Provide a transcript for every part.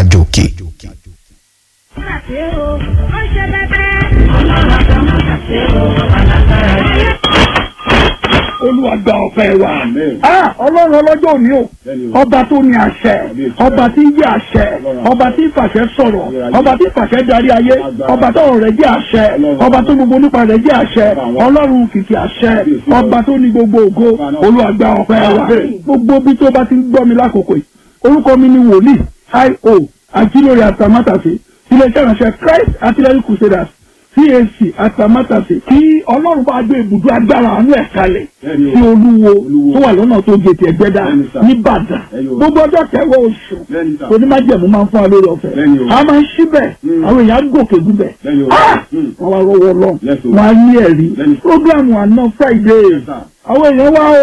àjò òkè. olúwa gba ọpẹ́ wa ah ọlọ́run ọlọ́jọ́ òní o ọba tó ní àṣẹ ọba tí ń jẹ́ àṣẹ ọba tí ń fàṣẹ sọ̀rọ̀ ọba tí ń fàṣẹ darí ayé ọba tó rẹ̀ jẹ́ àṣẹ ọba tó gbogbo nípa rẹ̀ jẹ́ àṣẹ ọlọ́run kìkì àṣẹ ọba tó ní gbogbo ògo olúwa gba ọpẹ́ wa gbogbo bí tó bá ti ń gbọ́ mi lákòókò yìí orúkọ mi ni wòlíì io àjílórí àtàmátàsí iléeṣẹ́ ìránṣẹ́ Christ Artillery Crusaders CAC àtàmátàsí kí ọlọ́run bá gbé ibùdó agbára àánú ẹ̀ kalẹ̀ sí olúwo tó wà lọ́nà tó gètè ẹgbẹ́dá nìbàdàn gbogbo ọjọ́ kẹwàá oṣù onímájẹ̀mú máa ń fún wa lórí ọ̀fẹ́ a máa ń síbẹ̀ àwọn èèyàn gòkè gúbẹ̀ wọ́n wá rọwọ́ lọ wọ́n á ní ẹ̀rí programu àná Friday àwọn èèyàn wá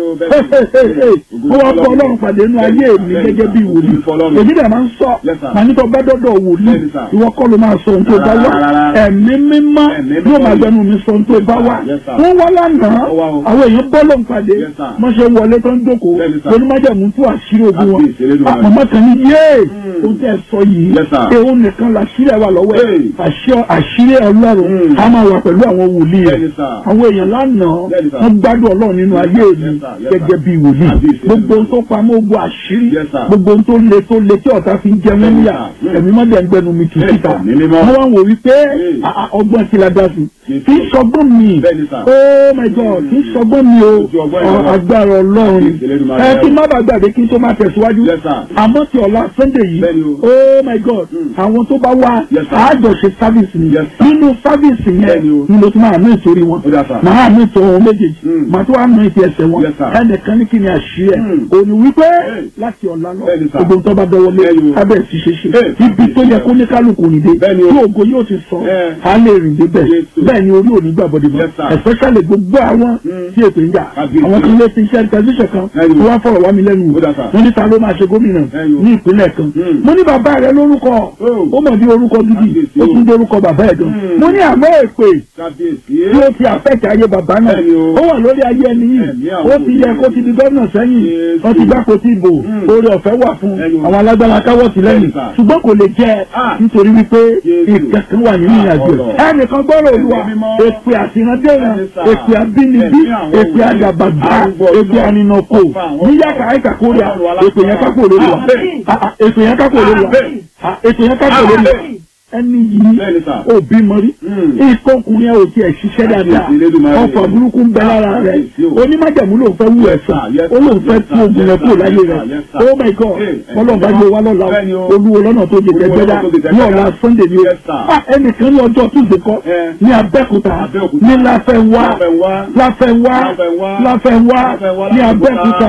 o wọ́n wá kọ́ ọlọ́run pàdé inú ayé mi gẹ́gẹ́ bí wòlíì èyí dẹ̀ máa ń sọ màá ní kọ́ bá dọ́dọ̀ wòlíì ìwọ kọ́ ló máa sọ ohun tó bá wá ẹ̀mí mímọ́ yóò máa gbẹnu mi sọ ohun tó bá wá wọ́n wá lánàá àwọn èèyàn bọ́ lóun pàdé wọ́n ṣe wọlé tó ń jókòó onímọ̀jẹ̀mú tú àṣírí ogun wọn àpamọ́ kan ní yéé ohun tẹ́ ẹ sọ yìí èèwọ̀n nìkan làṣírí wà lọ́wọ́ ẹ̀ àṣírí ọlọ́run á máa wà pẹ̀lú àwọn wòlíì rẹ̀ àwọn èèyàn lánàá wọ́n gbádùn ọlọ́run nínú ayé mi gẹ́gẹ́ bí wòlíì gbogbo ohun tó pamọ́ ogun àṣírí gbogbo ohun tó le tó le tí ọ̀tá fi ń jẹ wọ́n níyà ẹ̀mí mọ́dẹ̀ ń gbẹnu mi tù síta wọ́n wá wò wípé ọgbọ́n ti la dá sí kì í sọgbọ́n mi oh my god kì í sọgbọ́n mi o agbára ọlọ́run ẹ kí n má bàa gbàgbé kí n tó máa tẹ̀síwájú àmọ́ ti ọ̀la sunday yìí oh my god àwọn tó bá wá àjọṣe service ni nínú service yẹn ni mo tún máa ná ìtorí wọn màá ná ìtọ́ wọn méjèèjì màá tún wá ná ìtì ẹsẹ̀ wọn ẹnìkan ní kí ni àṣírí ẹ̀ òní wípé láti ọ̀la lọ gbogbo nǹkan bá dọwọ́ lé abẹ́ ti ṣe ṣe ibi tó yẹ kó ní kálukú nìde tí ògo yóò ti sọ á lè rìn débẹ̀ bẹ́ẹ̀ ni orí òní gbàgbọ́dé mọ́ especially gbogbo àwọn tí èpè ń jà àwọn kan lé ti iṣẹ́ tẹlifíṣàn kan tí wọ́n fọ̀rọ̀ wá mi lẹ́nu wò wọ́n ní ta ló máa ṣe gómìnà ní ìpínlẹ̀ kan mo ní bàbá rẹ lórúkọ ó mọ̀ bí orúkọ gidi ó tún dé orúkọ bàbá ẹ̀ gan mo ní àmọ́ èpè tí ó ti àfẹ́kẹ̀ ayé bàbá náà ó wà lórí ayé ẹni yìí ó ti yẹ kó ti di gómìnà sẹ́yìn wọ́n ti gbàpò tí ìbò oore ọ̀fẹ́ wà fún àwọn alágbára káwọ́ sí lẹ́yìn ṣùgbọ́n kò lè jẹ́ nítorí wípé ìkẹ́kẹ́ wà nínú ìrìnàjò ẹnìkan gbọ́rọ̀ olúwa èpè àtìrántẹ́ràn èpè àbínibí èpè àgàbàgbà èpè àninàkó níyàkà àìkà kórìà èpè yẹn kápò lórí wa èpè yẹn kápò lórí wa èpè yẹn kápò lórí wa ẹni yìí òbí mọ́rí ìkọkùnrin ẹ̀ ò tiẹ̀ ṣiṣẹ́ dáadáa ọkọ̀ burúkú ń bẹ lára rẹ̀ onímájàmú ló fẹ́ wú ẹ̀sán ó lóun fẹ́ tú ogun rẹ̀ kúrò láyé rẹ̀ oh my god ọlọ́ọ̀bá yóò wá lọ́la olúwo lọ́nà tó jẹ tẹ́gbẹ́dá ní ọ̀la sunday ni ó ẹnìkan ní ọjọ́ tuesday kọ́ ní abẹ́kúta ní láfẹ́wá láfẹ́wá láfẹ́wá ní abẹ́kúta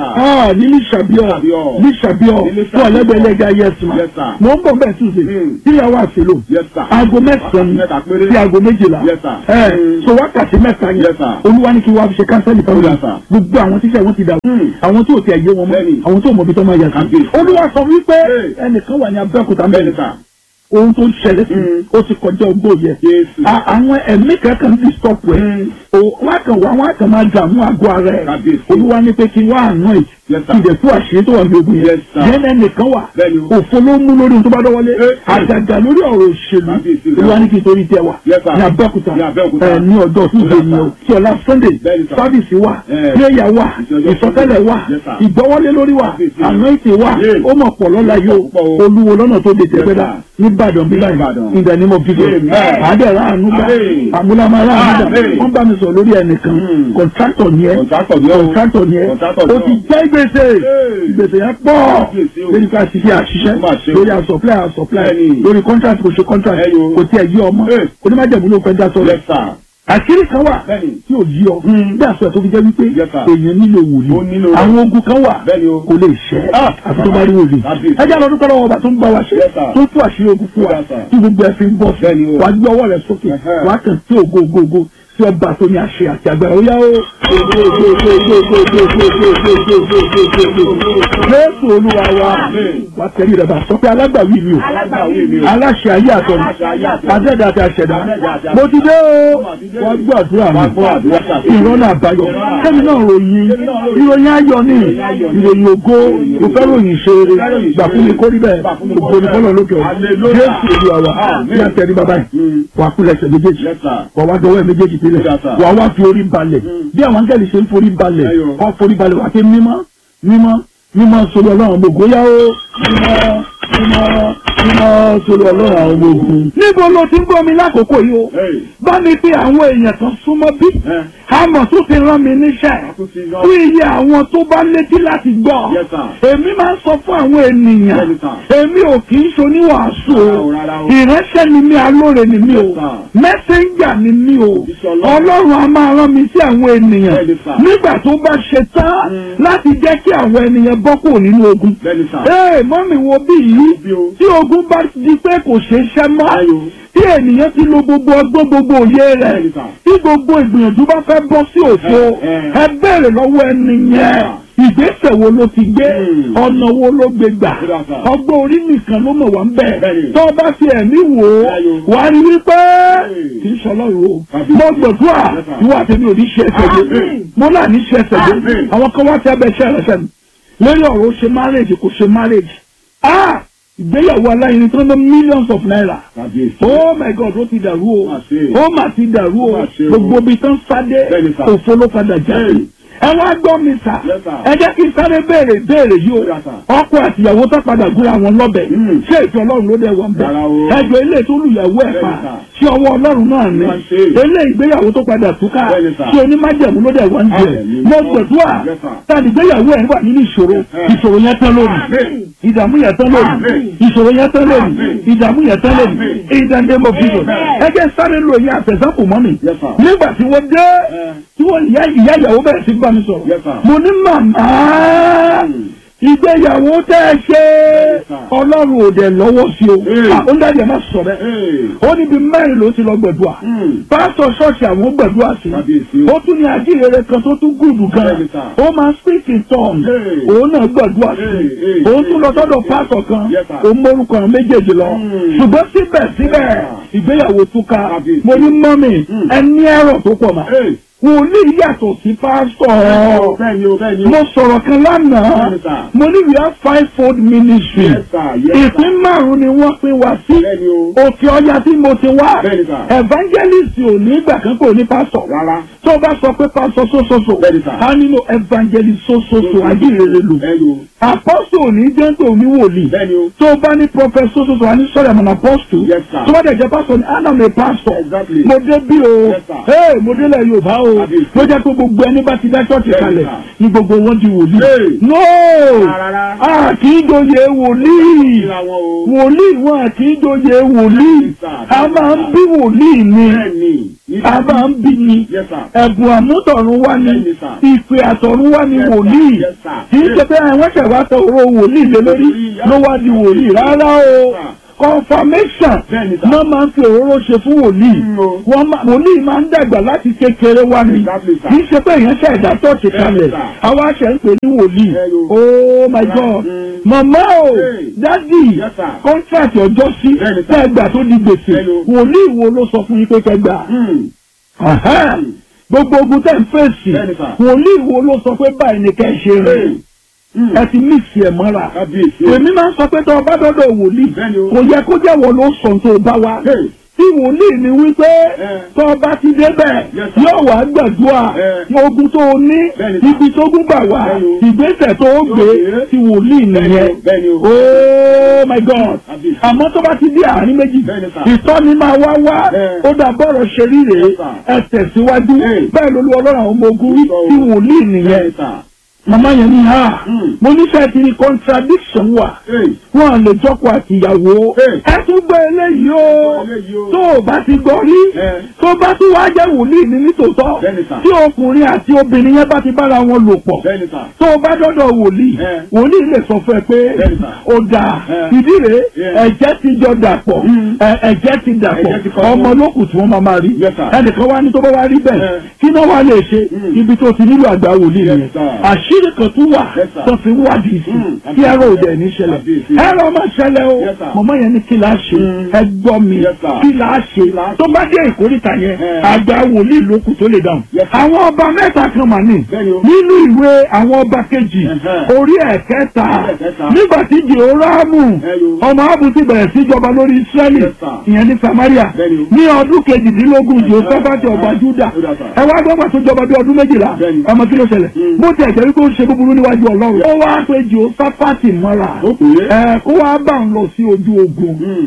ní lísàbíọ̀ lísàbíọ̀ fún ọ̀lẹ́gbẹ̀lẹ́gà yẹsùn mọ̀ ń bọ̀ bẹ́ẹ̀ tuesday tíyàwó àti ṣèlò. aago mẹ́sàn-án sí aago méjìlá. ẹ so wákàtí mẹ́ta yẹn. olúwa ní kí wàá fi ṣe kánsẹ́lì fáwọn yẹn. gbogbo àwọn tíṣà wọn ti dà. àwọn tí ò tiẹ̀ yé wọn mọ́. àwọn tí ò mọ ibi tó máa yà sí. olúwa sọ wípé ẹnìkan wà ní abẹ́òkúta mẹ́rin ohun tó ń ṣẹlẹ̀ sí ó ti kọjá ogbó yẹ. àwọn ẹ̀mí kankan ti stop ẹ̀. wọ́n kàn wá wọ́n kàn máa dààmú àgọ́ ara ẹ̀. olúwa ní pé kí wọ́n àná ẹ̀ ìdẹ̀ fún àṣírí tó wà ní ogun yẹn. yẹn ẹnìkan wà òfo ló mú lórí ohun tó bá dọ́wọ́lé. àgàgà lórí ọ̀rọ̀ òṣèlú olúwa ní kí n torí tẹ wà ní abẹ́òkúta ní ọjọ́ tuesday ni o tí ọ̀la sunday sábìsì wà prayer wà ìsọtẹ́lẹ̀ wà ìgbọ́wọ́lé lórí wà àná ìtì wà ó mọ̀ pọ̀ lọ́la yóò olúwo lọ́nà tó de tẹ̀gbẹ́dá nìbàdàn bí báyìí in the name of Jesus àádẹ́rẹ́ àánú gbà àmúlámárà àánú gbà wọ́n bá mi sọ lórí ẹnìkan kọ̀ntrátọ̀ ni ẹ kọ̀ntrátọ̀ ni ẹ o ti jẹ́ gbèsè gbèsè yẹn pọ̀ lórí ká ṣiṣẹ́ àṣiṣẹ́ lórí àsọ̀pláì àsọ̀pláì lórí contract kò ṣe contract kò tiẹ̀ yí ọmọ onímọ̀jẹ̀mú ló fẹ́ dá sọ́rọ̀ àṣírí kan wà tí ò yí ọ bí àṣọ tó fi jẹ́ wípé èèyàn nílò wòlíì àwọn ogun kan wà kò lè ṣẹ́ àti tó bá rí wòlíì ẹjẹ́ àlọ́ dúpẹ́ lọ́wọ́ ọba tó ń bá wa ṣe tó tú àṣírí ogun fún wa tí gbogbo ẹ fi ń bọ̀ wá gbé ọwọ́ rẹ̀ sókè wá kàn tí ògo ògo ògo sí ọba tó ní àṣẹ àti agbára ó yá ó. Jésù olúwa wa wá tẹ̀lé rẹ̀ bá sọ pé alágbàwí mi o aláṣẹ ayé àtọ̀nà àdẹ́dà àti àṣẹ̀dá mo ti dé o wá gbọ́ àdúrà mi ìrọ́nà àbáyọ kẹ́mi náà ròyìn ìròyìn ayọ̀ ni ìròyìn ògo mo fẹ́ ròyìn ṣeré gbà fún mi kó rí bẹ́ẹ̀ ògo ni fọlọ́ lókè ọ̀ Jésù olúwa wa ní àtẹ̀rí bàbá yìí wà kú lẹ́sẹ̀ méjèèjì wà wá dọwọ́ ẹ̀ méjèèjì sílẹ̀ wà wá fi orí balẹ̀ bí àwọn áńgẹ́lì ṣe ń forí balẹ̀ kọ́ forí balẹ̀ wà á ké mímọ́ mímọ́ mímọ́ sórí ọlọ́run gbogbo yá o mímọ́ mímọ́ mímọ́ sórí ọlọ́run àwọn ọmọ ogun. níbo ló ti ń gbọ́ mi lákòókò yìí o bá mi pé àwọn èèyàn kan súnmọ́ bí àmọ̀ tó ti rán mi níṣẹ́ fún iye àwọn tó bá létí láti gbọ́ èmi máa ń sọ fún àwọn ènìyàn èmi ò kì í ṣoníwàásù o ìránṣẹ́ ni mí alóore ni mí o mẹ́sẹ̀njà ni mí o ọlọ́run a máa rán mi sí àwọn ènìyàn nígbà tó bá ṣe tán láti jẹ́ kí àwọn ènìyàn bọ́ kúrò nínú ogun. ee mọ́mì wo bí yìí tí ogun bá di pé kò ṣeé ṣẹ́ mọ́ tí ènìyàn ti lo gbogbo ọgbọ́n gbogbo òye rẹ̀ tí gbogbo ìgbìyànjú bá fẹ́ bọ́ sí òfo ẹ bẹ̀rẹ̀ lọ́wọ́ ẹni yẹn ìgbésẹ̀ wo ló ti gbé ọ̀nà wo ló gbé gbà ọgbọ́n orí nìkan ló mọ̀ wá ń bẹ̀ tó bá fi ẹ̀mí wò ó wà á rí wípé kì í sọlọ́run o mo gbọ̀dúrà ìwà tèmi ò ní ṣe ẹsẹ̀ gbé mo náà ní ṣe ẹsẹ̀ gbé àwọn kan wá sí abẹ́ iṣẹ́ rẹ̀ sẹ́nu lórí ọ̀rọ̀ ṣe marriage kò ṣe marriage ah ìgbéyàwó aláìní tó ń lọ millions of naira oh my god ó ti dàrú o ó mà ti dàrú o gbogbo ibi tó ń sáde òfo ló padà jáde ẹ wá gbọ́ mi sà ẹ jẹ́ kí n sáré béèrè béèrè yìí o ọkọ àtìyàwó tó padà gúnra wọn lọ́bẹ̀ ṣé ètò ọlọ́run ló dé wọn bẹ̀ ẹjọ́ ilé tó lùyàwó ẹ̀ pa ṣé ọwọ́ ọlọ́run náà ni ilé ìgbéyàwó tó padà túká ṣé onímájẹ̀mú ló dé wọn jẹ mo gbẹ̀dúà tàbí ìgbéyàwó ẹ̀ wà nínú ìṣòro ìṣòro yẹn tán lónìí ìdààmú yẹn tán lónìí ìṣòro yẹn tán lónìí ìdààmú yẹn tán lónìí ìdàndé mo fi lò ẹ jẹ́ sáré lò yẹn àtẹ̀sánpò mọ́ mi nígbà tí wọ́n dé tí wọ́n ìyá ìyàwó bẹ̀rẹ̀ sí bá mi sọ̀rọ̀ mo ní màmá ìgbéyàwó tẹ́ ẹ ṣe ọlọ́run ò dẹ̀ lọ́wọ́ sí o ó ń dájú ẹ̀ má sọ bẹ́ẹ̀ ó níbi mẹ́rin ló ti lọ gbẹ̀dúà pásítọ̀ ṣọ́ọ̀ṣì àwọn gbẹ̀dúà sí ó tún ní ajíhèrè kan tó tún gùdù gan ó máa speak in tongues òun náà gbẹ̀dúà sí òun tún lọ sọ́dọ̀ pásítọ̀ kan òun mórúkọ àwọn méjèèjì lọ ṣùgbọ́n síbẹ̀síbẹ̀ ìgbéyàwó túká mo ní mọ́mì ẹ ní ẹ̀rọ tó pọ̀ mà wòlíì yàtọ̀ sí pásítọ̀. mo sọ̀rọ̀ kan lánàá mo ní we have five fold ministry ìpín márùn-ún ni wọ́n pín wá sí òkè ọya tí mo ti wá evangelist ò ní ìgbà kan kò ní pásítọ̀ tó o bá sọ pé pásítọ̀ sósoso a nínú evangelist sósoso ajínrere lò apostle ò ní jẹ́ńtò ní wòlíì tó o bá ní prophet sósoso a ní sọ̀rọ̀ àmọ́ apostle tó bá dẹ̀ jẹ́ pásítọ̀ ní anam a pastor mo dé bí o mo délẹ̀ Yorùbá o ló jẹ́ pé gbogbo ẹni bá ti dá ṣọ́ọ̀ṣì kalẹ̀ ni gbogbo wọn di wòlíì. no a kì í doyè wòlíì wòlíì wọn a kì í doyè wòlíì a máa ń bí wòlíì ni a máa ń bí ni ẹ̀bùn àmútọ̀run wá ní ìpè àtọ̀run wá ní wòlíì kì í ṣe pé àwọn ṣẹ̀wá tọ oró wòlíì lé lórí ló wá di wòlíì rárá o confirmation náà máa ń fi òróró ṣe fún wòlíì wòlíì máa ń dàgbà láti kékeré wá ní kì í ṣe pé èèyàn ṣe ẹ̀dá tọ́ọ̀tì kalẹ̀ àwa ṣe ń pè ní wòlíì oh my god màmá o dádì contract ọjọ́ sí kẹgbà tó di gbèsè wòlíì wo ló sọ fún yín pé kẹgbà gbogbo ogun tẹ̀ ń fèsì wòlíì wo ló sọ pé báyìí ni kẹ́ ṣe rìn ẹ ti mixi ẹ mọ́ra èmi máa ń sọ pé tó o bá dọ́dọ̀ wòlíì kò yẹ kó jẹ́ wọ́n ló sọ tó o bá wá tí wòlíì ni wípé tó o bá ti débẹ̀ yóò wá gbàdúrà ogun tó o ní ibi tó gún gbà wá ìgbésẹ̀ tó o gbé ti wòlíì nìyẹn oh my god àmọ́ tó bá ti dé àárín méjì ìtọ́ni máa wá wá ó dà bọ́rọ̀ ṣe ríre ẹ tẹ̀síwájú bẹ́ẹ̀ ló lu ọlọ́run àwọn ọmọ ogun tí wòlíì nìyẹn màmá yẹn ní ha Mm. mo nífẹ̀ẹ́ ti ní contradiction wà Hey. wọn lè jọkọ àtìyàwó Hey. ẹ tún gbé eléyìí o Eléyìí o. tó o bá ti gbọ́ rí Eh. tó bá tún wá jẹ́ wòlíì ní nítòótọ́ Bẹ́ẹ̀ni sà. tí ọkùnrin àti obìnrin yẹn bá ti bára wọn lò pọ̀ Bẹ́ẹ̀ni sà. tó o bá dọ́dọ̀ wòlíì Eh. wòlíì lè sọ fún ẹ pé Bẹ́ẹ̀ni sà. ó dáa Eh. ìdí rèé Yeah. ẹ̀jẹ̀ ti jọ dàpọ̀ Mm. ẹ- ẹ̀jẹ̀ ti dàpọ̀ Ẹ̀jẹ̀ ti kọ́ ọmọ lókù tí wọ́n máa máa rí Yes, sir. ẹnìkan wá ní tó bá wá rí bẹ́ẹ̀ Eh. kí náà wá lè ṣe Mm. ibi tó ti nílò àgbà wòlíì Yes, nìyẹn sir. àṣírí kan tún wà Yes, sir. tó fi ń wádìí sí Mm. kí ẹ̀rọ òde ẹ̀ ní ṣẹlẹ̀ Kábíyèsí. ẹ̀rọ máa ṣẹlẹ̀ o Yes, sir. mọ̀mọ́ yẹn ní kí la ṣe Mm. ẹ gbọ́ mi Yes, sir. kí la ṣe la ṣe? tó bá dé ìkórìtà yẹn Eh. àgbà wòlíì lókù tó lè dáhùn Yes, sir. àwọn ọba mẹ́ta kan mà ní Bẹ́ẹ̀ni o. nínú ìwé àwọn ọba kejì Ẹ̀hẹ́. orí ẹ̀kẹta ẹ̀kẹta. nígbà tí jehórámù Ẹyọ. ọmọ abu ti bẹ̀rẹ̀ sí jọba lórí israẹli Yes, sir. ìyẹn ní samaria Bẹ́ẹ̀ni o. ní ọdún kejìdínlógún jehoshaphati ọba Ẹ̀hẹ́. juda Juda, sir. ẹ wá gbọ́gbà tó jọba bí ọdún méjìlá Bẹ́ẹ̀ni. ọmọ kí ló ṣẹlẹ̀ Mm. bó tiẹ̀ jẹ́ wípé ó ṣe búburú níwájú ọlọ́run ó wá pé jehoshaphati mọ́ra Ó pè é. ẹ kó wá bá ń lọ sí ojú ogun Mm.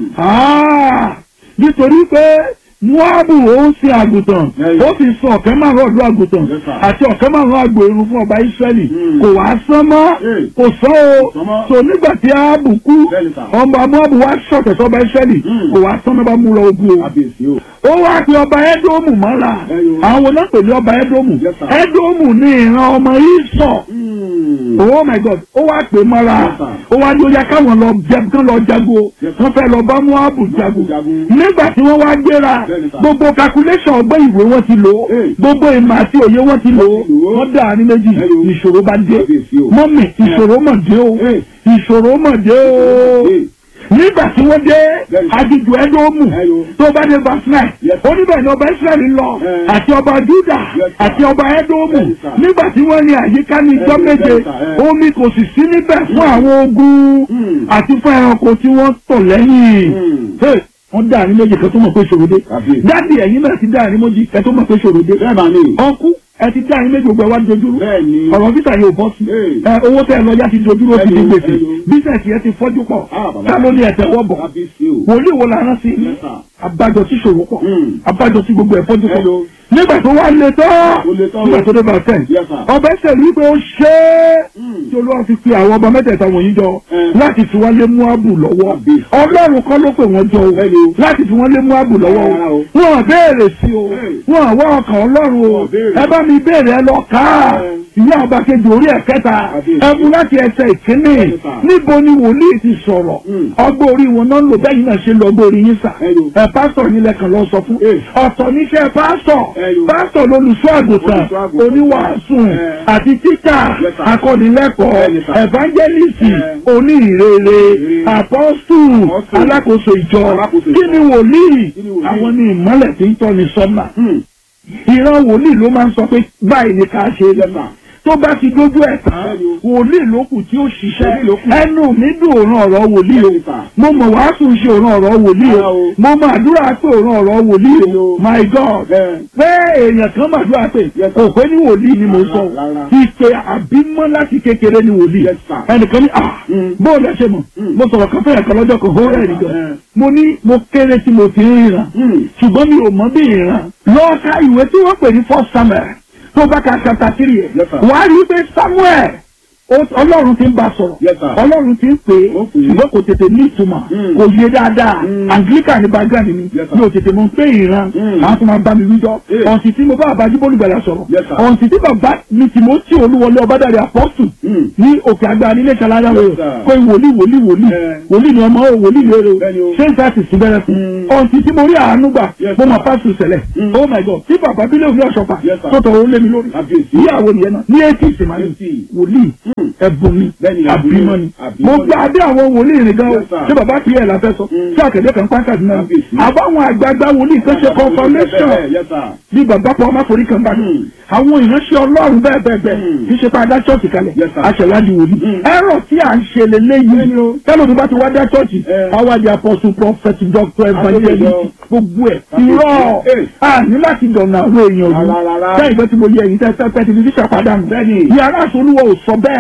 Ah, nítorí pé muabu ó ń sin àgùntàn Ẹyọ. ó sì sọ ọ̀kẹ́ márùn ọ̀dọ́ àgùntàn Yes, sir. àti ọ̀kẹ́ márùn àgbò irun fún ọba israẹli Mm. kò wá sán mọ́ Hey. kò sán o Sán mọ́. so nígbà tí áàbù kú Bẹ́ẹ̀ni, sir. ọba muabu wá ṣọ̀tẹ̀ sọba israẹli Mm. kò wá sán mọ́ bá mú lọ ogun o Kábíyèsí o. ó wá pe ọba ẹdómù mọ́ra Ẹyọ. àwọn náà pè ní ọba ẹdómù Yes, sir. ẹdómù ní ìran ọmọ ìsọ̀ Mm. oh my god ó wá pè mọ́ra Yes, sir. ó wá ní ó yá káwọn lọ jẹ kán lọ jago Yes, sir. wọ́n fẹ́ lọ bá muabu jago jagun. nígbà tí wọ́n wá gbéra Bẹ́ẹ̀ni, sir. gbogbo calculation ọgbẹ́ ìwé wọn ti lò ó Hey. gbogbo ìmọ̀ àti òye wọn ti lò ó Wọ́n ti lò ó. wọ́n dà ní méjì Ẹyọ. ìṣòro bá dé Kábíyèsí o. mọ́mì ìṣòro mọ̀ dé o Hey. ìṣòro mọ̀ dé o Hey. nígbà tí wọ́n dé Bẹ́ẹ̀ni. aginjù ẹdómù Ẹyọ. tó bá dé verse nine Yes. ó níbẹ̀ ni ọba israẹli lọ Eh. àti ọba juda Yes, sir. àti ọba ẹdómù Bẹ́ẹ̀ni, sir. nígbà tí wọ́n ní àyíká ní ijọ́ Eh, méje bẹ́ẹ̀ni, sir. Eh. omi kò sì sí níbẹ̀ fún àwọn ogun Mm. àti fún ẹranko tí wọ́n tọ̀ lẹ́yìn Mm. Hey, wọ́n dá àní méjì kan tó mọ̀ pé ṣòro dé Kábíyèsí. dáàdì ẹ̀yin náà ti dá àní méjì kan tó mọ̀ pé ṣòro dé Bẹ́ẹ̀ máa ní. ọkú ẹ ti dá àní méjì gbogbo ẹ wá dojúrú Bẹ́ẹ̀ni. ọ̀rọ̀ visa yóò bọ́ sí Hey. ẹ owó tẹ́ ẹ lọ yá ti dojúrú ó ti di Hello, gbèsè hello. bísẹ̀sì yẹn ti fọ́jú pọ̀ Ah, bàbá. ká ló ní ẹ̀tẹ̀ wọ́ bọ̀ Kábíyèsí o. wòlíì wo la rán sí Yes, sir. abájọ tí ṣòro pọ̀ Mm. abájọ tí gbogbo ẹ̀ fọ́jú pọ̀ Hello. nígbà tó wá lé tán Ó le tán o. nígbà tó dé bá tẹ̀ Yes, sir. ọbẹ̀ ṣe rí pé ó ṣe é Mm. tí olúwa fi pe àwọn ọba mẹ́tẹ̀ẹ̀ta wọ̀nyí jọ Eh. láti fi wọ́n lé Móábù lọ́wọ́ Àbí. ọlọ́run kọ́ ló pè wọ́n jọ o Bẹ́ẹ̀ni o. láti fi wọ́n lé Móábù lọ́wọ́ Rárá o o. wọn ò béèrè sí o Hey. wọn ò wá ọkàn ọlọ́run o Wọn ò béèrè. ẹ bá mi béèrè ẹ lọ ká Eh. ìyá ọba kejì orí ẹ̀ kẹta Àbí. ẹ mú láti ẹsẹ̀ ìkíní Bẹ́ẹ̀ni, sir. níbo ni wòlíì ti sọ̀rọ̀ Mm. ọgbọ́n orí wọn náà ń lò bẹ́ẹ̀ yìí náà ṣe lọ ọgbọ́n orí yín sà Ẹyọ. ẹ pásítọ̀ yín lẹ́kàn lọ sọ fún Hey. ọ̀tọ̀ níṣẹ́ pásítọ̀ Ẹyọ. pásítọ̀ lolùṣọ́ àgùntàn Olùṣọ́ àgùntàn. oníwàásù Eh. àti títà Yes, sir. akọ́nilẹ́kọ̀ọ́ Bẹ́ẹ̀ni, sir. evangelist Eh. oníhìrere Ìrere. apọ́stù Apostle. alákòóso ìjọ Alákòóso kí ìjọ. ni wòlíì Kí ni wòlíì? àwọn ni ìmọ́lẹ̀ tí ń tọ́ni sọ́nà Mm. ìran wòlíì ló máa ń sọ pé báyìí ni ká ṣe Yes, sir. tó bá ti dójú ẹ̀ tán Bẹ́ẹ̀ni o. wòlíì ló kù tí ó ṣiṣẹ́ Wòlíì ló kù. ẹnu mi dùn òran ọ̀rọ̀ wòlíì o Bẹ́ẹ̀ni, sir. mo mọ̀ wàásù ṣe òran ọ̀rọ̀ wòlíì Rárá o o. mo mọ̀ àdúrà pé òran ọ̀rọ̀ wòlíì Bẹ́ẹ̀ni o o. my god Bẹ́ẹ̀. pé èèyàn kan màdúrà pé Yes, sir. kò pé ní wòlíì ni mo sọ Rárá. ìpè àbímọ́ láti kékeré ni wòlíì Yes, sir. ẹnìkan ní ah Mm. bóòlù ẹ ṣe mọ̀ Mm. mo sọ̀rọ̀ kan fẹ́yà kan lọ́jọ́ kan ó rẹ̀ nìkan Eh. mo ní mo kéré tí mo ti ń ríran Mm. ṣùgbọ́n mi ò mọ̀ bí ìran lọ́ọ̀ka ìwé tí wọ́n pè ní first samuel tó bá ka chapter three ẹ̀ Yes, sir. wàá rí i pé samuel ó- ọlọ́run ti ń bá sọ̀rọ̀ Yes, sir. ọlọ́run ti ń pè é Ó pè é. ṣùgbọ́n kò tètè ní ìtumọ̀ Mm. kò yé dáadáa Mm. anglican ní background mi Yes, sir. mi ò tètè mọ̀ pé ìran Mm. àwọn tó máa bá mi wíjọ́ Eh. ọ̀sìn tí mo bá àbájú bólúgbàlà sọ̀rọ̀ Yes, sir. ọ̀sìn tí bàbá mi tìmọ́tì olúwọlé ọbádàrí apọ́sù Mm. ní òkè àgbà nílé ṣalára Yes, rẹ̀ sir. pé wòlíì wòlíì wòlíì Eh. wòlíì ni ọmọ o wòlíì lérè o Bẹ́ẹ̀ni o. ṣé n sáà sì sí bẹ́rẹ̀ fún Mm. ọ̀sìn tí mo rí àánú gbà Yes, mo sir. mọ̀ pásù sẹ̀lẹ̀ Mm. oh my god tí bàbá bílẹ̀ òní ọ̀ṣọ́pà Yes, sir. tó tọrọ ó lé mi lórí Kábíyèsí. ìyàwó nìyẹn náà ní eighty ìsìnmáyé 80. wòlíì Mm. ẹ̀bùn mi Bẹ́ẹ̀ni, àbímọ ni àbímọ mo ni. gba adé àwọn wòlíì rìn gan o Yes, sir. ṣé bàbá tiẹ̀ la fẹ́ sọ Mm. ṣé àkẹ́dẹ́ kan pàǹkà dùn náà Kábíyèsí. àbáwọn àgbààgbà wòlíì kan ṣe confirmation Yes, sir. bí bàbá pọ̀ ọmọ forí kan bá ní. Mm. àwọn ìránṣẹ́ ọlọ́run bẹ́ẹ̀ bẹ́ẹ̀ bẹ́ẹ̀ Mm. kì í ṣe pé a dá ṣọ́ọ̀ṣì kalẹ̀ Yes, sir. aṣèwádìí wòlíì. Mm. ẹ̀rọ tí à ń ṣe lélẹ́yìí tẹ́lẹ̀ tó bá ti wá dá ṣọ́ọ̀ṣì Eh. àwádìí apọ́sù prophet doctor evangelist Àtòkèjọ. gbogbo ẹ̀ Kábíyèsí. irọ́ Eh. a ní láti dọ̀nà àwọn èèyàn Rárá, rárá. yìí bẹ́ẹ̀ ìgbẹ́ tí mo yẹ ẹ̀yìn tẹ́ tẹ́ tẹ́ ti fi ṣàpàdánù Bẹ́ẹ̀ni. yàrá àsolúwọ̀ ò sọ bẹ́ẹ̀ Ah.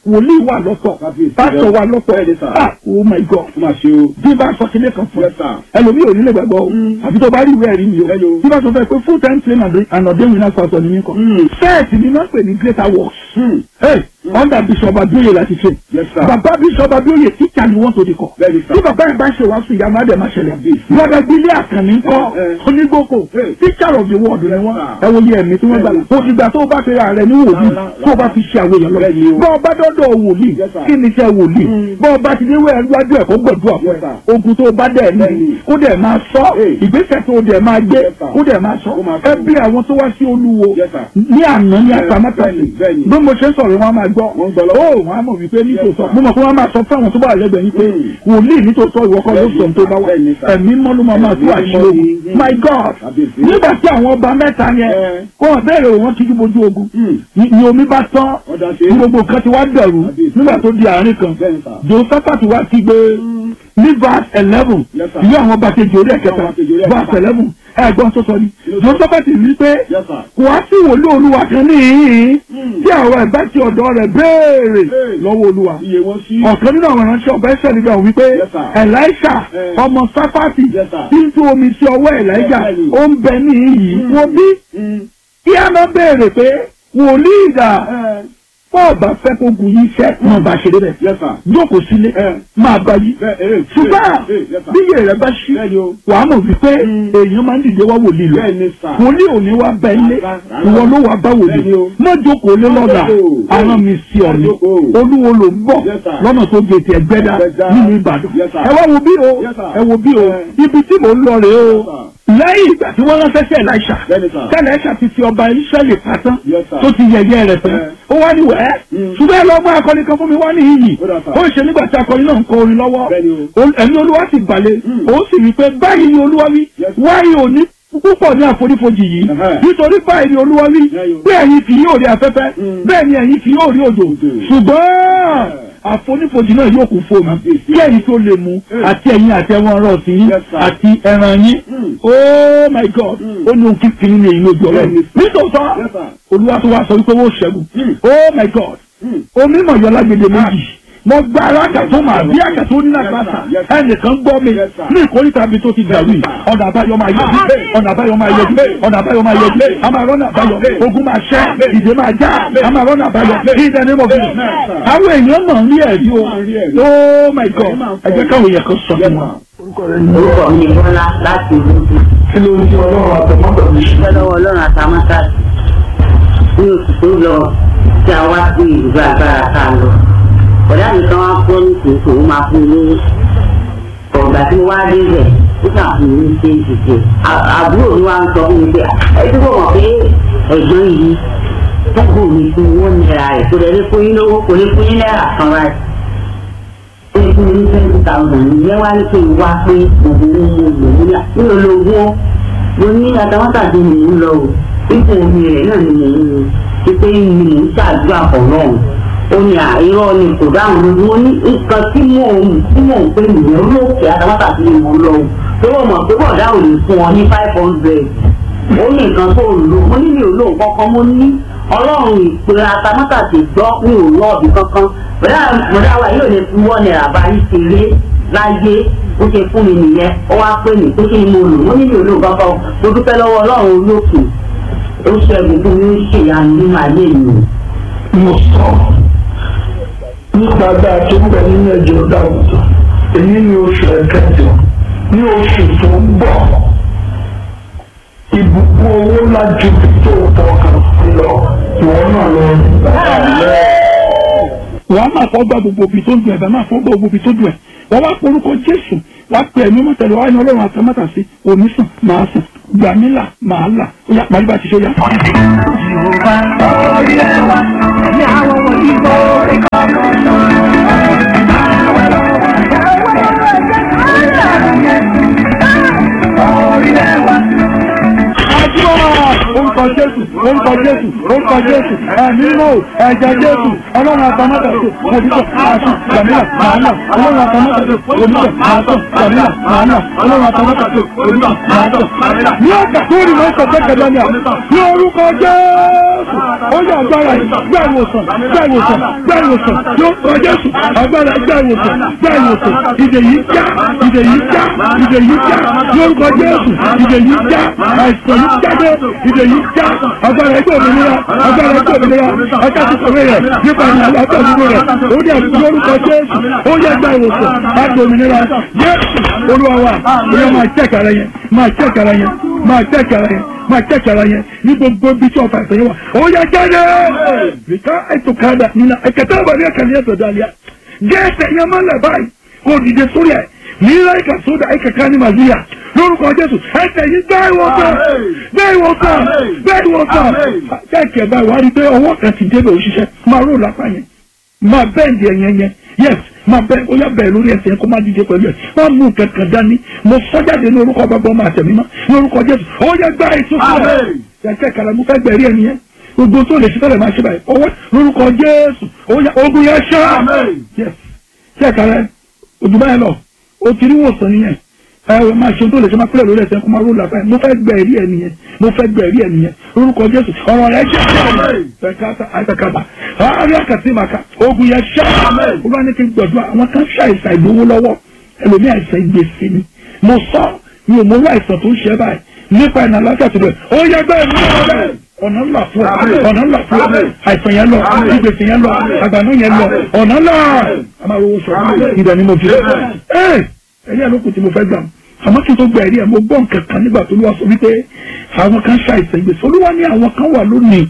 wòlíì wà lọ́tọ̀ Kábíyèsí pásítọ̀ rẹ. wà lọ́tọ̀ Bẹ́ẹ̀ni sà. ah oh my god Ó máa ṣe o. bí bá sọ kílé kan fún Yes, sir. ẹlòmíì ò ní lè gbàgbọ́ o Mm. àfi tó bá rí ìwé ẹ̀rí mi o Bẹ́ẹ̀ni o. bí bá sọ fẹ́ pé full time trainer and ordained winner pastor ni mí kọ́ Mm. sẹ́ẹ̀tì ni wọ́n pè ní greater works Hmm. hey under bishop abioye láti ṣe Yes, sir. bàbá bishop abioye teacher ni wọ́n tó di kọ́ Bẹ́ẹ̀ni sà. bí bàbá yẹn bá ṣe wàásù ìyá máa dẹ̀ máa ṣẹlẹ̀ Kábíyèsí. lọ́dọ̀ gbélé àkànní kọ́ Eh, eh. onígbòkò Eh. teacher of the world ni wọ́n sir. ẹ wo iye ẹ̀mí tí wọ́n gbà Bẹ́ẹ̀ni. tó ìgbà tó bá fẹ́ ra rẹ̀ ní wòlíì Rárá, tó o bá fi ṣe àwọn èèyàn lọ Bẹ́ẹ̀ni o. bọ́ ọ bá dọ́dọ̀ wòlíì Yes, sir. kí ni iṣẹ́ wòlíì Mm. bọ́ ọ bá ti dé wẹ́ẹ̀ wájú ẹ̀ kó gbọ̀dúrà fún Yes, ẹ sir. ogun tó o bá dẹ̀ ní Bẹ́ẹ̀ni. kó dẹ̀ máa sọ Eh. ìgbésẹ̀ tó o dẹ̀ máa gbé Yes, sir. kó dẹ̀ máa sọ Kó máa sọ. ẹ bí àwọn tó wá sí olúwo Yes, sir. ní àná ní Eh, àtàmátàsí bẹ́ẹ̀ni, bẹ́ẹ̀ni. bí mo ṣe ń sọ̀rọ̀ wọn máa gbọ́ Wọ́n gbọ́ lọ́wọ́. ó wọn á mọ̀ wípé nítòótọ́ sir. mo mọ̀ pé wọ́n máa sọ fún àwọn tó bá wà lẹ́gbẹ̀ẹ́ yín pé Mm. wòlíì nítòótọ́ ìwọ kọ́ ló Bẹ́ẹ̀ni, sọ tó bá wà bẹ́ẹ̀ni, sir. ẹ̀mí mọ́ ló máa máa tú Ẹ̀mí àṣírí mọ́ ogun ni- my god Kábíyèsí. nígbà tí àwọn ọba mẹ́ta yẹn Eh. kó wọn bẹ̀rẹ̀ wọn kíjú bojú ogun Hmm. ni ni omi bá tán Ọ̀dà ṣe. ní gbogbo nǹkan ti wá dẹ̀rù Kábíyèsí. nígbà tó di àárín kan Bẹ́ẹ̀ni sà. josephat wá ti gbé ní verse eleven Yes, sir. ìlú àwọn ọba kejì orí ẹ̀kẹta Àwọn kejì orí ẹ̀kẹta. verse eleven ẹ̀gbọ́n tó sọ ni Yes, sir. josephat rí pé Yes, sir. kò wá sí wòlíì olúwa kan níhìn Hmm. tí àwọn ẹ̀bá ti ọ̀dọ̀ rẹ̀ béèrè Hey. lọ́wọ́ olúwa Iye wọn sí. ọ̀kan nínú àwọn ìránṣẹ́ ọba ẹ̀ṣẹ̀ nígbà wípé Yes, sir. elisha Eh. ọmọ sáfàtì Yes, sir. tí ń tú omi sí ọwọ́ elijah Yes, sir. ó ń bẹ ní iyì Hmm. wọ́n bí Hmm. kí a máa béèrè pé wòlíì ìdá Eh. bọ́ọ̀ bá fẹ́ kó gun yín iṣẹ́ máa bá ṣe débẹ̀ Yes, sir. jókòó sílé Eh. máa bá yí Bẹ́ẹ̀ eh. ṣùgbọ́n Eh, yes, sir. bí iye rẹ̀ bá ṣí Bẹ́ẹ̀ni o. wàá mọ̀ wípé Mm. èèyàn máa ń dìde wá wòlíì lọ Bẹ́ẹ̀ni sà. wòlíì ò ní wá bẹ ilé Rárá, rárá. ìwọ ló wá bá wòlíì Bẹ́ẹ̀ni o. má jókòó lé lọ́dà Jókòó. àwọn mi sí ọ ni Jókòó. olúwo ló ń bọ̀ Yes, sir. lọ́nà tó gé tiẹ̀ gbẹ́dá Ẹgbẹ́dá. nínú ìbàdàn Yes, sir. ẹ wá wo bí o Yes, sir. ẹ wo bí o Eh. ibi tí mò ń lọ rèé o Yes, sir. lẹ́yìn ìgbà tí wọ́n ránṣẹ́ sí ẹ̀láìṣà Bẹ́ẹ̀ni sà. tẹ́lẹ̀ṣà ti fi ọba ìṣẹ́lẹ̀ pátán Yes, sir. tó ti yẹ̀yẹ́ rẹ̀ tán Eh. ó wá ní wẹ́ẹ́ Mm. ṣùgbọ́n ẹ lọ gbọ́ akọni kan fún mi wá ní iyì Ó dà, sir. ó ń ṣe nígbà tí akọni náà ń kọ orin lọ́wọ́ Bẹ́ẹ̀ni o. Ol- ẹ̀mí olúwa sì balẹ̀ Mm. ó sì rí i pé báyìí ni olúwa wí Yes. wáyé òní púpọ̀ ní àfonífojì yìí Ẹ̀hẹ́. nítorí báyìí ni olúwa wí Yeah, yo. bẹ́ẹ̀ ni kì yóò rí afẹ́fẹ́ Mm. bẹ́ẹ̀ ni ẹ̀yin kì yóò rí òjò Òjò. ṣùgbọ́n àfonífojì náà yóò kún fóònù Kábíyèsí. kí ẹ̀yin tó lè mu Mm. àti ẹ̀yin àti ẹran ọ̀rọ̀ sí yín Yes, sir. àti ẹran yín Mm. oh my god Mm. ó ní ohun kíkiri ní èyí lójú ọlọ́run Bẹ́ẹ̀ni. nítòótọ́ Yes, sir. olúwa tó wá sọ wípé wọ́n ṣẹ́gun Mm. oh my god Hmm. omi mọ̀yọ́ lágbèdè méjì mo gba alága tó máa bí àgà tó ní lágbàtà Yes, sir. ẹnìkan gbọ́ mi Yes, sir. ní ìkórìtà mi tó ti dàrú yìí ọ̀nà àbáyọ máa yẹ ọ̀nà àbáyọ máa yẹ ọ̀nà àbáyọ máa yẹ a máa rọ́nà àbáyọ ogun máa ṣẹ́ ìdè máa já a máa rọ́nà àbáyọ ìdè ní mo fi àwọn èèyàn náà ń rí ẹ̀rí o Máa ń rí ẹ̀rí. oh my god ẹ jẹ́ káwọn èèyàn kan sọ fún wa. orúkọ mi ni bọ́lá láti ìlú ti kí ló ń tí ọlọ́run àtọmọ́tò mi ṣe. dúpẹ́ lọ́wọ́ ọlọ́run àtàmọ́tà ní oṣù tó lọ tí a wá sí ìlú agbára ká lọ ọ̀dà mi kan wá fún ní kìí kò máa fún mi lówó ọ̀gbà tí mo wá dé rẹ̀ ó kà fún mi ní ṣe ìdíje àbúrò mi wá ń sọ fún mi pé ẹbí kò mọ̀ pé ẹ̀gbọ́n yìí tọ́gbọ̀n mi fún owó náírà rẹ̀ kò lè lè fún yín lówó kò lè fún yín náírà kan ráì ó lè fún mi ní twenty thousand ìyẹn wá ní kí n wá pé òun ní mo lò níyà nínú olówó mo ní àtàwátàdé ni mò ń lọ o ipò omi rẹ̀ náà ni mò ń lò pípé ni mò ń ṣàdúrà pọ̀ náà ó ní àìrọ́ ni kò dáhùn lójú ó ní nǹkan tí mò ń tí mò ń pè nìyẹn olóòkè àtàwátàdé ni mò ń lọ o tó wọ́n mọ̀ pé bọ̀dá ò lè fún ọ ní five hundred ó ní nǹkan tó lò mo ní mi ò lò kankan mo ní ọlọ́run ìpè àtàwátàdé gbọ́ mi ò lọ ọ̀bì kankan bọ̀dá bọ̀dá wa yóò lè fi wọ́n náírà bá yí ṣeré láyé ó ṣe fún mi nìyẹn ó wá pè mí pé kí ni mo lò mo ní mi ò lò kankan mo dúpẹ́ lọ́wọ́ ọlọ́run olókè ó ṣẹ́gun fún mi ó ṣèyanu nínú ayé mi. mo sọ nípa dáa tó ń bẹ nínú ẹjọ́ dáwùjọ èyí ni oṣù ẹ̀kẹjọ ní oṣù tó ń bọ̀ ìbùkún owó lájú tó fọkàn sí lọ ìwọ náà lọ rí. wàá máa fọ́ gbà gbogbo ibi tó dùn ẹ̀ bá máa fọ́ gbà gbogbo ibi tó dùn ẹ̀ wọ́n wá porúkọ jésù wá pè ẹ̀mí mọ́tẹ́lẹ̀ wá ní ọlọ́run àtàmátà sí omi sàn máa sàn gbàmílà máa là ó yá parí bá ti ṣe ó yá. àdúrà orúkọ jésù orúkọ jésù orúkọ jésù ẹ̀mí mọ́ ẹ̀jẹ̀ jésù ọlọ́run àtàmọ́tàṣe òdìbò àṣù gbàmílà màánà ọlọ́run àtàmọ́tàṣe òdìbò àṣù gbàmílà màánà ọlọ́run àtàmọ́tàṣe òdìbò àṣù gbàmílà. ní ọ̀gá tó rí mọ́ sọ pẹ́kẹ́ lọ́nà ní orúkọ jésù ó yẹ agbára yìí gbá ìwòsàn gbá ìwòsàn gbá ìwòsàn ní orúkọ jésù agbára gbá ìwòsàn gbá ìwòsàn ìdè yìí já ìdè yìí já ìdè yìí já ní orúkọ jésù ìdè yìí já àìsàn yìí jáde ìdè yìí já agbára ẹgbẹ́ òmìnira agbára ẹgbẹ́ òmìnira ọjà tó sọ̀rọ̀ rẹ̀ nípa ìlànà àgbà òmìnira rẹ̀ ó dẹ̀ ní orúkọ jésù ó yẹ gbá ìwòsàn láti òmìnira jésù olúwa wa ó yẹ máa jẹ́ kàrà yẹn máa jẹ́ kàrà yẹn máa jẹ́ kàrà yẹn máa jẹ́ kàrà yẹn ní gbogbo bí tí ọ̀fà ìsẹ̀yìn wa ó yẹ jáde rìkà ètò kàdà nínú ẹ̀kẹ́tẹ́ àbàdí ẹ̀kẹ́lẹ́ ẹ̀sọ̀ dàlíà jẹ́ ẹsẹ̀ yẹn máa lẹ̀ báyìí kó dìde sórí ẹ̀ nílá ìkà sódà ìkà ká ní màlúùyà lórúkọ jésù ẹsẹ̀ yìí gbá ìwòsàn gbá ìwòsàn gbá ìwòsàn kẹ́kẹ́ báyìí wá rí pé ọwọ́ kan ti débẹ̀ òṣìṣẹ́ máa rò lápá yẹn máa bẹ́ẹ̀ndì ẹ̀yẹn yẹn yes máa bẹ́ẹ̀ ó yá bẹ́ẹ̀ lórí ẹsẹ̀ yẹn kó má díje pẹ̀lú ẹ̀ má mú kankan dání mo sọ́jáde ní orúkọ bàbá ọmọ àtẹ̀mí má ní orúkọ jésù ó yá gbá ìtúsílẹ̀ kẹ́kẹ́ kàràmú fẹ́ gbẹ̀rí ẹni yẹn gbogbo tó lè ṣe tẹ́lẹ̀ máa ṣe báyìí ọwọ́ lórúkọ jésù ó yá ogun yẹn ṣá yes kẹ́kẹ́ rẹ òdùbá yẹn lọ ó ti rí wòsàn nìyẹn ẹ ẹ máa ṣe tó lè ṣe máa pẹ́lẹ̀ lórí ẹsẹ̀ kó máa ró làbá yẹn mo fẹ́ gbẹ ẹ̀rí ẹ̀ nìyẹn mo fẹ́ gbẹ ẹ̀rí ẹ̀ nìyẹn lórúkọ jésù ọ̀rọ̀ rẹ̀ jẹ́ ẹ̀ka àtàkàbà àárín àkàtì màkà ogun yẹn ṣá olúwa ní kí n gbọ̀dọ̀ àwọn kan ṣàìsàn ìgbowó lọ́wọ́ ẹlòmí àìsàn ìgbèsè ni mo sọ mi ò mọ owó àìsàn tó ń ṣe báyìí nípa ìnà aláṣà tó bẹ̀ ó yẹ bẹ́ẹ̀ ní ọ̀rẹ́ ọ̀nà ńlá fún ọ ọ̀nà ńlá fún ọ àìsàn yẹn lọ ìgbèsè yẹn lọ àgbàdo yẹn lọ ọ̀nà ńlá a máa rówó sọ ìdá ni mo fi ẹ ẹ̀yẹ́ ló kù tí mo fẹ́ gbà àmọ́ kí n tó gba ẹ̀rí ẹ̀ mo gbọ́ nǹkan kan nígbà tó lówà sọ wípé àwọn kan ṣàìsàn ìgbésẹ̀ olúwa ní àwọn kan wà lónìí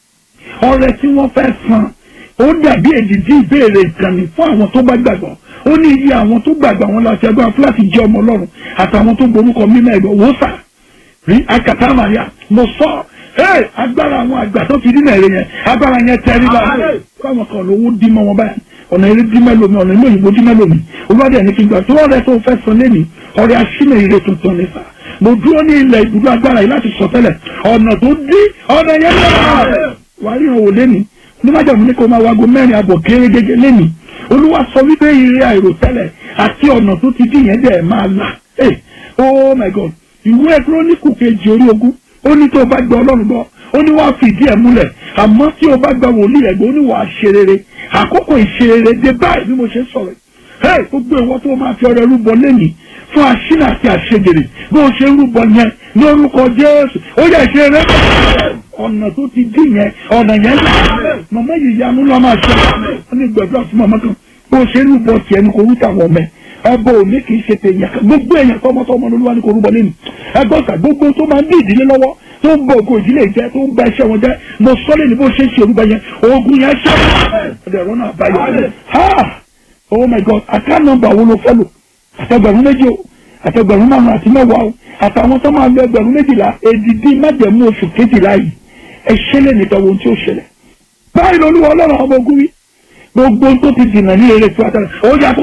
ọrẹ tí wọ́n fẹ́ san ó dàbí èdìdí ìbéèrè ìkànnì fún àwọn tó bá gbàgbọ́ ó ní iye àwọn tó gbàgbọ́ àwọn láti ẹgbẹ́ fúláàtì jẹ́ ọmọ ọlọ́run àtàwọn tó gborúkọ mímọ́ ẹ̀gbọ́ wò sà rí akàtà màríà mo sọ ẹ agbára àwọn àgbà tó ti dínà èrè yẹn agbára yẹn tẹrí bá káwọn kan lówó dí mọ́ wọn báyìí ọ̀nà eré dí mẹ́lòmí ọ̀nà ilé òyìnbó dí mẹ́lòmí olùwádìí ẹni kí n gbà tó ọ̀rẹ́ tó fẹ́ san lẹ́nìí ọ̀rẹ́ aṣínà ire tuntun ní sà mo dúró ní ilẹ̀ ibùdó agbára yìí láti sọ tẹ́lẹ̀ ọ̀nà tó dí ọ̀nà yẹn lọ́wọ́ wà á ríran wò lẹ́nìí onímọ̀jàmù ní kó máa wago mẹ́rin àbọ̀ kéré gẹ́gẹ́ lẹ́nìí olúwa sọ wípé ire àìròtẹ́lẹ̀ àti ọ̀nà tó ti dí yẹn dẹ̀ máa là ẹ̀ oh my god ìwé kírónìkù kejì orí ogún ó ní tó o bá gbọ́ ọlọ́run gbọ́ ó ní wàá fìdí ẹ̀ múlẹ̀ àmọ́ tí o bá gba wòlíì rẹ̀ gbọ́ ó ní wàá ṣe rere àkókò ìṣerere dé báyìí bí mo ṣe sọ̀rọ̀ ẹ̀ gbogbo ìwọ tó máa fi ọrẹ rúbọ lẹ́nìí fún aṣínà àti àṣegèrè bí o ṣe rúbọ yẹn ní orúkọ jésù ó yẹ ṣe rẹ ọ̀nà tó ti dì yẹn ọ̀nà yẹn là màmá yìí yanu lọ́ máa ṣe wọ́n ní gbẹ̀dúrà fún màmá kan bí o ṣe rúbọ tiẹ̀ ní kò rúta wọ̀ mẹ́ ẹbọ òní kì í ṣe tèèyàn kan gbogbo èèyàn tọmọtọmọ lolúwa ní kò rúbọ lẹ́nu ẹgbọ́n gbogbo tó máa ń bí ìdílé lọ́wọ́ tó ń bọ ògùn ìdílé jẹ tó ń bá iṣẹ́ wọn jẹ mo sọ lé ní bó ṣe ń ṣe orúkọ yẹn oògùn yẹn ṣe ọdẹ ẹ̀rọ náà báyọ ha oh my god àká nọ́mbà wo ló fẹ́ lò àtẹgbẹ̀rún méjì o àtẹgbẹ̀rún márùn àti mẹ́wàá o àtàwọn tó máa lo ẹgbẹ̀rún méjìlá èdìdí májẹ̀mú oṣù kejìlá yìí ẹ ṣẹlẹ̀ nípa ohun tí ó ṣẹlẹ̀ báyìí lolúwa ọlọ́run ọmọ ogun wí gbogbo tó ti dìnnà ní eré tí wàá tẹ̀lé ó yà tó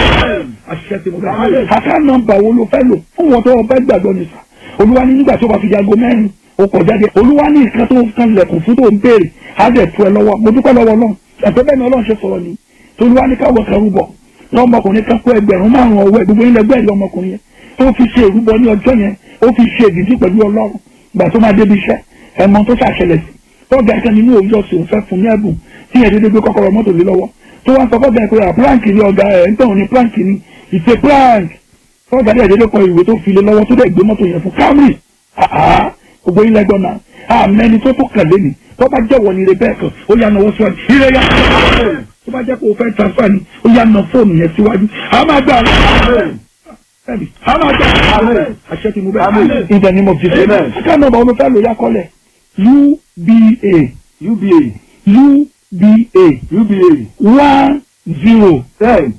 àṣìṣe tí mo bẹ̀ àká nọ́mbà wo ló fẹ́ lò fún wọn tó wọn fẹ́ gbàgbọ́ nìfà olúwa ní nígbà tó bá fi jago mẹ́rin o kọ̀ jáde olúwa ní nǹkan tó kan lẹ̀kùn fún tó ń béèrè á dẹ̀ tu ẹ lọ́wọ́ mo dúpẹ́ lọ́wọ́ náà ẹ̀fẹ́ bẹ́ẹ̀ ni ọlọ́run ṣe sọ̀rọ̀ ni tolúwa ní káwọ́ kan rúbọ lọ́mọkùnrin kan kó ẹgbẹ̀rún márùn ọwọ́ gbogbo ilẹ̀ gbẹ́ẹ̀lì ọmọkùnrin yẹn tó fi ṣe ìrúbọ ní ọjọ́ yẹn ó fi ṣe ìdíjí pẹ̀lú ọlọ́run gbà tó máa débi iṣẹ́ ẹ̀mọ tó ṣàṣẹlẹ̀ sí tọ́jà kan nínú òwúrọ̀ sí òun fẹ́ fún ní ẹ̀bùn tí yẹn dédé gbé kọ́kọ́rọ́ mọ́tò lé lọ́wọ́ tó wá sọ fọ́jà pé prank ni ọ̀gá ẹ̀ ń tọ̀hún ní prank ni ìṣe prank tọ́jà dẹ̀ dédé kọ ìwé tó fi lé lọ́wọ́ tó dẹ̀ gbé mọ́tò yẹn fún Camry gbogbo ilẹ̀ gbọ́n náà àmẹ́ni tó tó kàn lé ní tó bá jẹ́wọ́ ní ire bẹ́ẹ̀ kan ó yà náwó síwájú ire yà tó bá jẹ́ pé o fẹ́ transfer ni ó yà ná fóònù yẹn síwájú a máa gbà bẹ́ẹ̀ni a máa gbà àṣẹ ti mú bẹ́ẹ̀ in the name of Jesus ká nọ́mbà wọn fẹ́ lò yá kọ́lẹ̀ UBA UBA UBA UBA one zero ten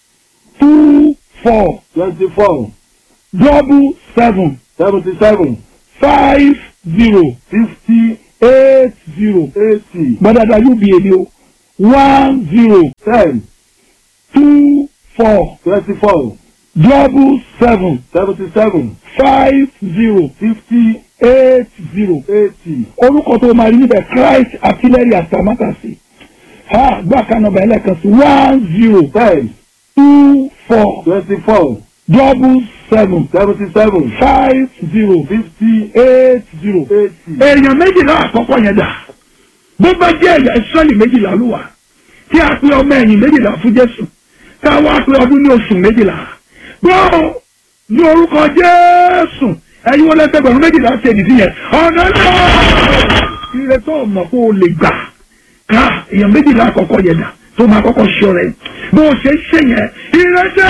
two four twenty-four double seven seventy-seven five zero fifty eight zero eighty gbadada UBA ni o one zero ten two four twenty-four double seven seventy-seven five zero fifty eight zero eighty orúkọ tó máa rí níbẹ̀ Christ artillery atamátàsí ha gbà kan nọ́mbà ẹlẹ́kan sí one zero ten two four twenty four double seven seventy seven five zero fifty eight zero. eighty èèyàn méjìlá àkọ́kọ́ yẹn dà bó bá jẹ́ ẹ̀yà ìsọ́lì méjìlá ló wà tí a pe ọmọ ẹ̀yìn méjìlá fún Jésù ká wá pe ọdún ní oṣù méjìlá gbọ́ ní orúkọ Jésù ẹ̀yin wọlé ẹgbẹ̀rún méjìlá ṣe ìdí yẹn ọ̀nà náà ire tó mọ̀ kó o lè gbà ká èèyàn méjìlá àkọ́kọ́ yẹn dà tó máa kọ́kọ́ ṣe ọ̀rẹ́ bó o ṣe ń ṣe yẹn ire dé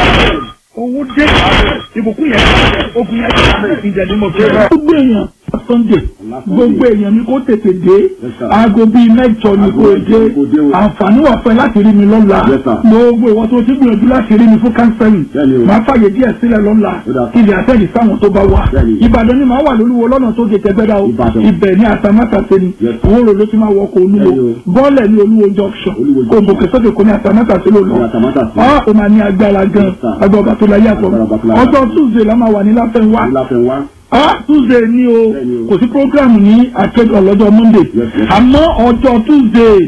owó dé ìbùkún yẹn ogun yẹn ìdẹ̀lẹ́mọ̀ fẹ́ràn. gbogbo èèyàn Sunday gbogbo èèyàn ni kó tètè dé aago bíi mẹ́jọ ni kó dé àǹfààní wà fún ẹ láti rí mi lọ́la gbogbo ìwọ tó ti gbìyànjú láti rí mi fún kánsẹ́lì máa fàyè díẹ̀ sílẹ̀ lọ́la ilé àtẹ̀lì sáwọn tó bá wà Ìbàdàn ni màá wà lólúwo lọ́nà tó gé tẹgbẹ́dá o ibẹ̀ ní àtàmátàsé ni owó rò ló ti máa wọkọ̀ olúwo bọ́ọ̀lẹ̀ ní olúwo junction kò gòkè sókè kò ní àtàmátàsé ló lọ ọ́ ò máa ní agbára gan agbá ọba tó láyé àtọ̀ ọjọ́ Tuesday la máa wà ní láfẹ́ńwá ah tuesday ni o kò sí programu ní akéde ọlọ́jọ́ monday àmọ́ ọjọ́ tuesday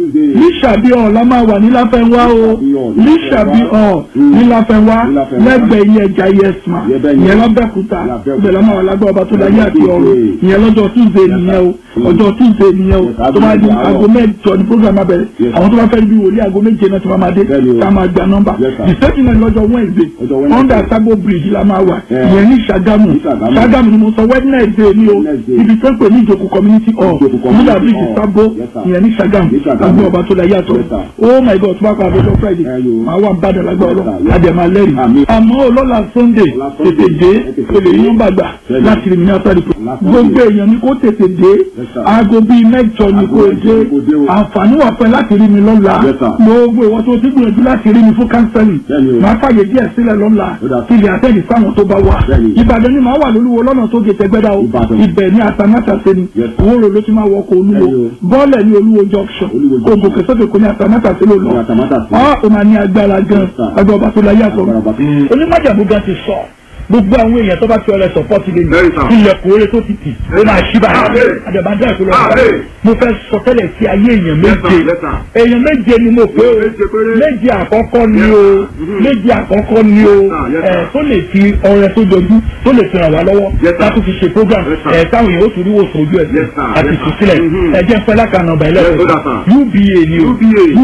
lísàbí ọ̀ la máa wà ní láfẹ́nwá o lísàbí ọ̀ ní láfẹ́nwá lẹ́gbẹ̀ẹ́ ilé ẹja yẹsùn ìyẹn lọ́bẹ̀kúta ibẹ̀ la máa wà lágbẹ́ ọba tó láyé àti ọ̀rọ̀ ìyẹn lọ́jọ́ tuesday nìyẹn o ọjọ́ tuesday nìyẹn o tó máa di aago mẹ́jọ ní program abẹ́rẹ́ àwọn tó bá fẹ́ bí wòlíì aago méje náà tó máa dé ká máa gba nọ́mbà ìsẹ́yìn náà lọ́jọ́ wednesday under sago bridge la máa wà ìyẹn ní Ṣàgámù Ṣàgámù ni mo sọ wednesday ni o ibi tó ń pè ní ìjòkó community hall nígbà bíríjì sábó ìyẹn ní Ṣàgámù àgbẹ̀ ọba tó la yàtọ̀ oh my god tó bá pa àbẹ̀jọ friday máa wà bàdà lágbà ọlọ́ àdèmà lẹ́rìí àmọ́ ọlọ́la sunday tètè dé tèlè yín nọ́mbà gbà láti rí mi ní after the program gbogbo èèyàn ni kó tètè dé aago bíi mẹ́jọ ni kó dé àǹfààní wà fẹ́ láti rí mi lọ́la gbogbo ìwọ tó ti gbìyànjú láti rí mi fún kánsẹ́lì máa fàyè díẹ̀ sílẹ̀ lọ́la ilé àtẹ̀lì sáwọn tó bá wà ìbàdàn ni màá wà lólúwo lọ́nà tó gé tẹgbẹ́dá o ibẹ̀ ní àtàmátàsé ni owó rò ló ti máa wọkọ̀ olúwo bọ́ọ̀lẹ̀ ní olúwo junction kò gòkè sókè kò ní àtàmátàsé ló lọ ọ́ ò máa ní agbára gan agbára ọba tó la yàtọ̀ onímọ̀jàmú gan ti sọ gbogbo àwọn èèyàn tó bá ti ọrẹ sọpọ́tì lè ní ilẹ̀kùn oore tó ti tì ó máa ṣí báyìí àdàbàdà ìpínlẹ̀ ọ̀gá mo fẹ́ sọ tẹ́lẹ̀ sí ayé èèyàn méje èèyàn méje ni mo pé o méje àkọ́kọ́ ni o méje àkọ́kọ́ ni o ẹ̀ tó lè fi ọrẹ tó jọjú tó lè fi ràn wá lọ́wọ́ láti fi ṣe program ẹ̀ táwọn èèyàn ó tún rí wòsàn ojú ẹ̀ àti ìtúsílẹ̀ ẹ̀ jẹ́ fẹ́ lákàánà ọ̀bà ẹlẹ́sìn UBA ni o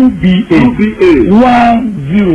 UBA one zero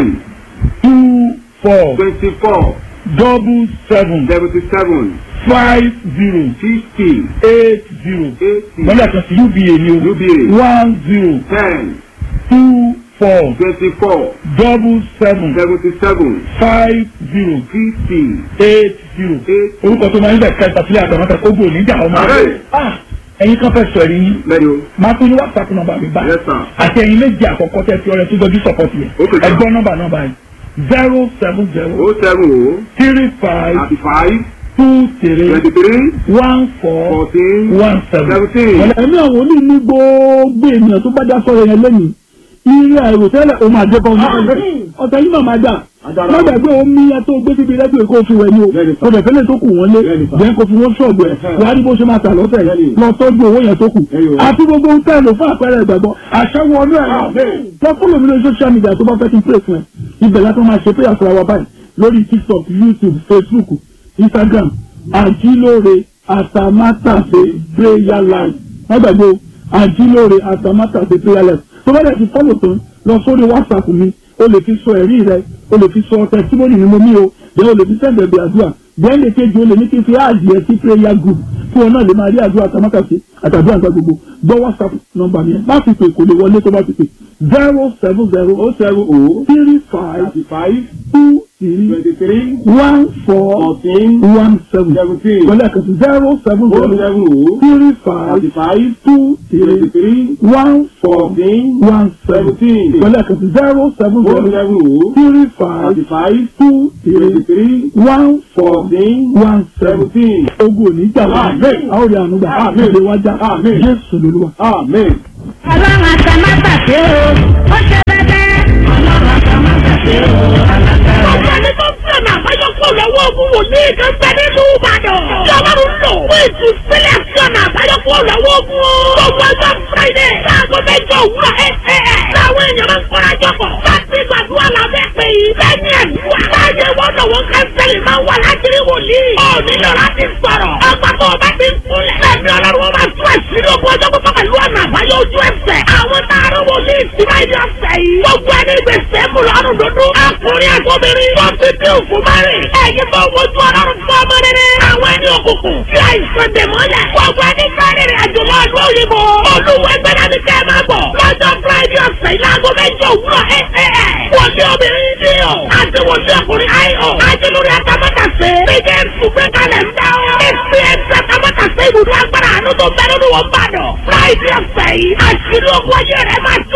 two four twenty four double seven seventy seven five zero fifty eight zero eighty lọ́dọ̀ kan sí uba ni o UBA one zero ten two four twenty four double seven seventy seven five zero fifty eight zero eight orúkọ tó máa ń bẹ̀ kẹta sílẹ̀ àtàwọn kógbó oníjà ọmọ Ààrẹ. ah ẹ̀yin kan fẹ́ sọ ẹ̀rí yín lẹ́nu o. máa pín ní whatsapp nọ́mbà mi báyìí Yes, sir. àti ẹ̀yin méjì àkọ́kọ́ tẹ́ fi ọrẹ tó jọjú sọ̀pọ̀tì yẹn Okay, sir. ẹgbọ́n nọ́mbà nọ́mbà yìí zero seven zero o seven o three five thirty five two three twenty three one four fourteen one seven. seventeen. ẹ̀mí àwọn oní ní gbogbo ènìyàn tó bá dá sọ̀rọ̀ yẹn lẹ́yìn irú àìrò tẹ́lẹ̀ o máa jẹ́ bọ́ọ̀lù ọ̀tẹ̀ yìí náà máa dà má gbàgbé omi yẹn tó gbé síbi rẹ́pì kó fi wẹ̀ ni o Bẹ́ẹ̀ni sà. ọ̀dẹ̀ fẹ́lẹ̀ tó kù wọ́n lé Bẹ́ẹ̀ni sà. jẹ́ kó fi wọ́n ṣọ̀bù ẹ̀ wàá rí bó ṣe máa tà lọ́sẹ̀ Bẹ́ẹ̀ni. lọ tọ́jú owó yẹn tó kù Ẹyọ. àti gbogbo ń tẹ̀lé fún àpẹẹrẹ ìgbàgbọ́ àṣẹwọ́ ọdún ẹ̀ lọ fọ́lọ̀ mi lórí social media tó bá fẹ́ kí n pray fún ẹ ibẹ̀ látọ̀ máa ṣe prayer fún wa báyìí lórí tiktok youtube facebook instagram àjílóore àtàmátàsé prayer life má gbàgbé o àjílóore àtàmátàsé prayer life tó bá dẹ̀ ti fọ́lọ̀ tán lọ sórí whatsapp mi o lè fi sọ ẹ̀rí rẹ o lè fi sọ testimony ni mo mí o jẹ́ o lè fi sẹ́ǹdẹ̀ bí àdúrà bẹ́ẹ̀ lè kejì o lè ní kí n fi àdìẹ sí prayer group kí wọn náà lè máa rí àdúrà àtàmátàsé àtàdúrà nǹkan gbogbo gbọ́ whatsapp nọ́mbà mi má fi pè kò lè wọlé tó bá fi pè zero seven zero o seven o three five thirty five two three twenty three one four fourteen one seven seventeen wọlé àkàtúntì zero seven o zero seven o three five thirty five two twenty three three one four fourteen one seven seventeen wọlé àkàtúntì zero seven o zero seven o three five thirty five two twenty three three one four fourteen one seven seventeen. ogun òní jà wá Amen. a ó rí àánú gbà Amen. ìdè wájà Amen. jésù lolúwa. amen. ọlọ́run àtàmátàsé o ó ṣe bẹ́bẹ́. ọlọ́run àtàmátàsé o alágbára. ọ̀gá ni tó ń fẹ́ náà báyọ̀ kó lọ́wọ́ ogun wòlíì kan bẹ nínú ìbàdàn. tí ọlọ́run lò lò fún ìtúsílẹ̀ sí ọ̀nà àbáyọ kúrò lọ́wọ́ ogun o. gbogbo ọjọ́ friday láago mẹ́jọ òwúrọ̀ ẹ̀ ẹ̀ ẹ̀ láwọn èèyàn máa ń kọ́ra jọpọ̀ láti gbàdúrà lábẹ́ pé yìí lẹ́yìn àdúrà láàyè wọn lọ́wọ́ kánsẹ́lì máa wà láti rí wòlíì. ó nílò láti sọ̀rọ̀ ọgbà tó o bá ti ń kúnlẹ̀. lẹ́mi ọlọ́run wọn máa tún àṣírí ogun ọjọ́ pípọ́ pẹ̀lú ọ̀nà àbáyọ ojú ẹsẹ̀. àwọn táàrọ̀ wòlíì ti máa yọ ọ̀sẹ̀ yìí. gbogbo ẹni gbèsè mú lọ́rùn dúdú. ọkùnrin àtọ́bìnrin wọ́n ti dín òkú márìn. ẹ̀yin tó wojú ọlọ́run fún ọmọ rere. àwọn ẹni òkùnkùn tí àìsàn dè mọ́lẹ̀. gbogbo ẹni káàrin àjò lọ ìlú òyìnbó. olúwa ẹgbẹ́ náà ni kẹ́ ẹ máa bọ̀. lọ́jọ́ friday ọ̀sẹ̀ yìí láago mẹ́jọ òwúrọ̀ ẹ̀ ẹ̀ ẹ̀. wọlé obìnrin ní o. àti wọlé ọkùnrin ayọ̀. àti lórí atamátàsé. bíjẹ́ nsúgbẹ́ kalẹ̀ ń dá o. èsì ẹ̀sẹ̀ atamátàsé ibùdó agbára àánú tó bẹ́ẹ̀ lórí wọn bá dọ̀. friday ọ̀sẹ̀ yìí àṣírí ogun ayé rẹ̀ máa tó